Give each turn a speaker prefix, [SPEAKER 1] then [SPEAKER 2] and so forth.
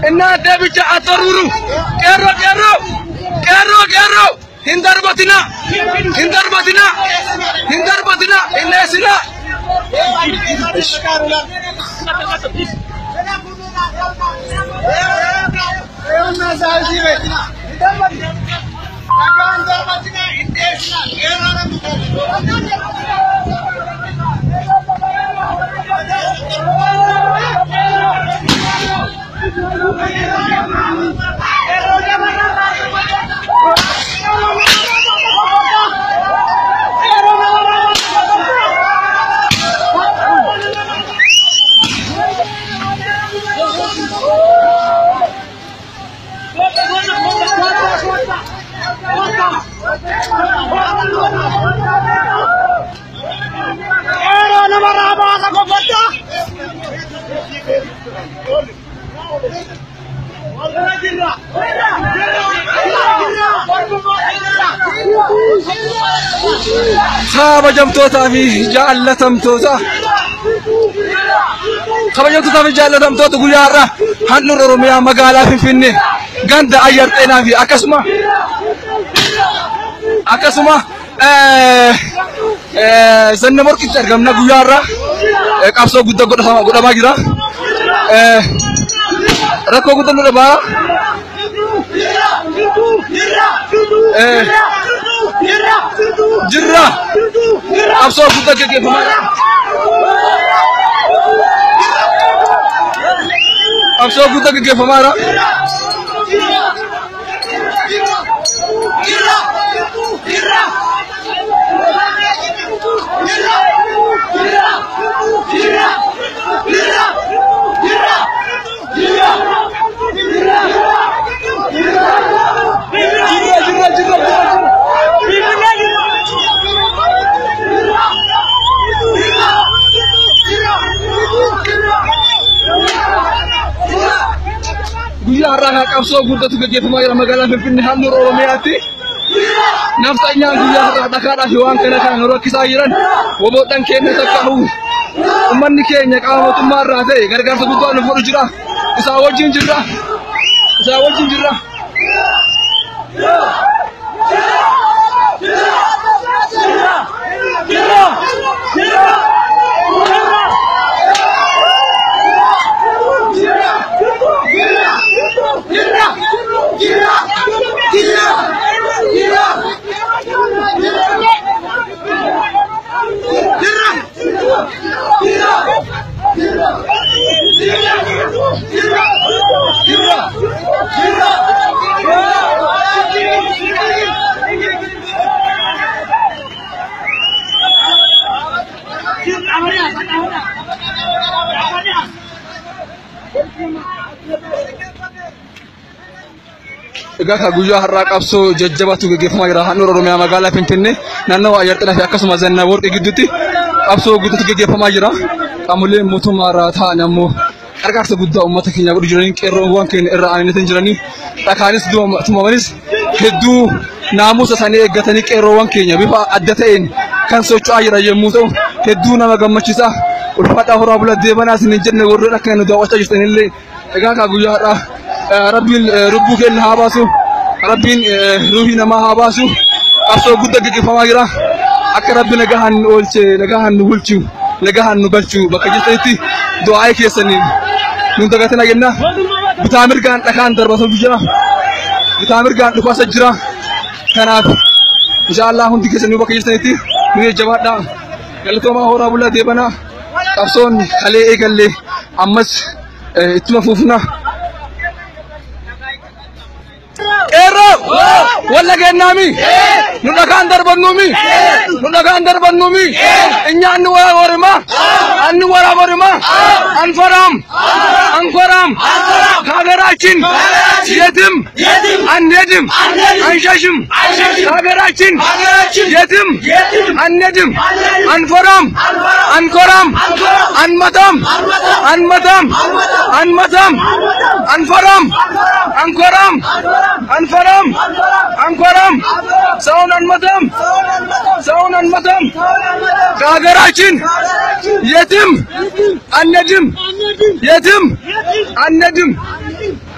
[SPEAKER 1] እናንተ ብቻ አትወርውሩ። ቄሮ ቄሮ ቄሮ ቄሮ ሂንደርበትና ሂንደርበትና ሂንደርበትና እነስና kabajamtootaa fi jaallatamtoota kabajamtootaa fi jaallatamtoota guyyaa har'aa handhuura oromiyaa magaalaa finfinnee ganda ayyar xeenaa fi akkasuma akkasuma zanna morkitti argamna guyyaa har'aa qabsoo guddaa godhamaa jira rakkoo guddaa nu dhabaa jirra qabsoo guddaa gaggeeffamaa qabsoo guddaa gaggeeffamaadha. guyyaa har'aa kan qabsoo guddatu gaggeeffamaa jira magaalaa Finfinnee handhuura Oromiyaatti. Nafxanyaan guyyaa har'aa dhakaadhaa fi waan kana kan rakkisaa jiran woboodhaan keenya takka nuuf ummanni keenya qaama mootummaa irraa ta'e gargaarsa guddaa nu godhu jira. Isaa wajjin jirra. Isaa wajjin jirra. Egaa kan guyyaa har'aa qabsoo jajjabaatu gaggeeffamaa jira. Handhuura Oromiyaa magaalaa Finfinnee naannawaa Ayyar Xeenaa fi akkasuma Zannaa Worqii gidduutti qabsoo guddatu gaggeeffamaa jira. Qaamoleen mootummaa irraa ta'an ammoo gargaarsa guddaa uummata keenya godhu jiranii qeerroowwan keenya irra aananii jiranii dhakaanis tumamanis hedduu naamusa isaanii eeggatanii qeerroowwan keenya bifa adda ta'een kan socho'aa jiran yommuu ta'u hedduu nama gammachiisa. Ulfaadhaa horaa bula deebanaa isin hin jenne warreen akka nu daawwachaa jirtanillee egaa kan guyyaa har'aa rabbiin lubbuu keenya haa baasu rabbiin ruuhii namaa haa baasu qabsoo guddaa gaggeeffamaa jira akka rabbi nagahaan nu oolche nagahaan nu bulchu nagahaan nu galchu bakka jirtanitti du'aa'ee keessaniin nun dagatina jenna bitaa mirgaan dhakaan darbatu jira bitaa mirgaan dhukaasa jira kanaaf inshaallah hundi keessanii bakka jirtanitti nu jajjabaadhaa galatoomaa horaa bulaa deebanaa qabsoon kalee eegallee ammas ittuma fuufna. Qeerroo walla kennaami nu dhagaan darbannuumi nu dhagaan darbannuumi inyaanni wara warima anni wara warima አንፈራም አንኮራም ከሀገራችን የትም አንሄድም አንሸሽም ከሀገራችን የትም አንሄድም አንፈራም አንኮራም አንመታም አንመታም አንመታም አንፈራም አንኮራም አንፈራም አንኮራም ሰውን አንመታም ሰውን አንመታም ከሀገራችን የትም አንሄድም የትም አንሄድም